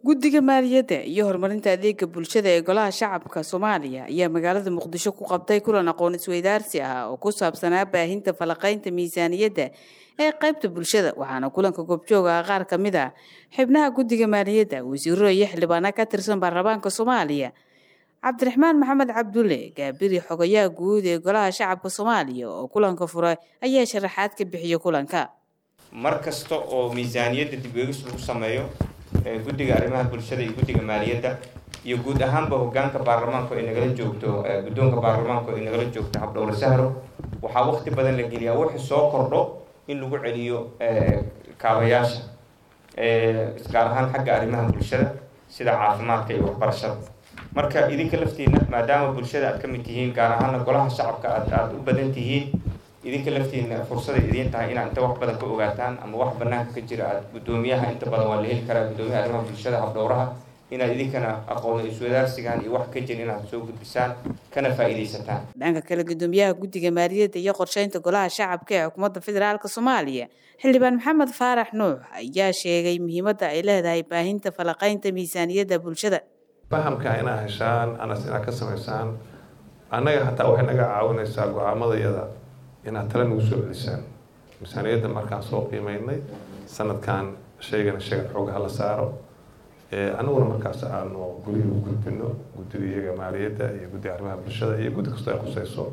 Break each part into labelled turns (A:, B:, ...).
A: guddiga maaliyadda iyo horumarinta adeega bulshada ee golaha shacabka soomaaliya ayaa magaalada muqdisho ku qabtay kulan aqoon isweydaarsi ah oo ku saabsanaa baahinta falaqaynta miisaaniyadda ee qaybta bulshada waxaana kulanka goobjooga ah qaar ka mid ah xubnaha guddiga maaliyadda wasiiro iyo xildhibaana ka tirsan baarlamaanka soomaaliya cabdiraxmaan maxamed cabdulle gaabiri xogayaha guud ee golaha shacabka soomaaliya oo kulanka furay ayaa sharaxaad ka bixiya kulanka
B: mar kasta oo miisaaniyadda dib eegis lagu sameeyo guddiga arrimaha bulshada iyo guddiga maaliyadda iyo guud ahaanba hogaanka baarlamaanku ay nagala joogto guddoonka baarlamaanku ay nagala joogto habdhowle sahro waxaa waqti badan la geliyaa wixii soo kordho in lagu celiyo kaabayaasha gaar ahaan xagga arrimaha bulshada sida caafimaadka iyo waxbarashada marka idinka laftiina maadaama bulshada aad ka mid tihiin gaar ahaana golaha shacabka aad aada u badan tihiin idinka laftiina fursaday idiin tahay inaad inta wax badan ka ogaataan ama wax banaanka ka jira aad guddoomiyaha inta badan waa la heli karaa guddoomiyaha arrimaha bulshada habdhowraha inaad idinkana aqoon iswadaarsigan iyo wax ka jira inaad soo gudbisaan kana faa'iidaysataan
A: dhanka kale guddoomiyaha guddiga maaliyadda iyo qorsheynta golaha shacabka ee xukuumadda federaalk soomaaliya xildhibaan maxamed faarax nuux ayaa sheegay muhiimadda ay leedahay baahinta falaqaynta miisaaniyadda bulshada
C: fahamka inaad heshaan anas inaad ka samaysaan annaga hataa waxay naga caawinaysaa go-aamadayada inaad tale nagu soo celisaan miisaaniyadda markaan soo qiimeynay sanadkan sheegana sheegan xoogaha la saaro anaguna markaas aanu gurihii u gudbino guddiga iyaga maaliyadda iyo guddiga arrimaha bulshada iyo guddi kastoo ay khuseyso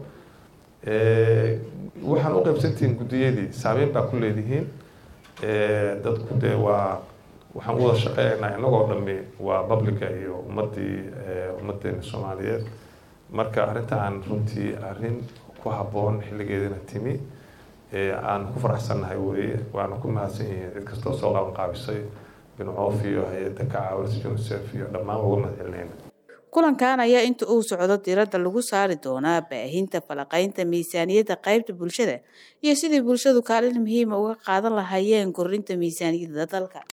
C: waxaan u qaybsantihiin guddiyadii saameyn baa ku leedihiin dadku dee waa waxaan u wada shaqeynaynaa inagoo dhami waa publica iyo ummadii ummadeena soomaaliyeed marka arrintaan runtii arrin ku habboon xilligeedina timi aan ku faraxsannahay weye waana ku mahadsan yihiin cid kastoo soo qaban qaabisay bincoof iyo hay-adda ka caawinaysa unicef iyo dhammaan uga mahad celinayna
A: kulankan ayaa inta uu socdo diradda lagu saari doonaa baahinta falaqaynta miisaaniyadda qaybta bulshada iyo sidii bulshadu kaalin muhiima uga qaadan lahaayeen kordhinta miisaaniyadda dalka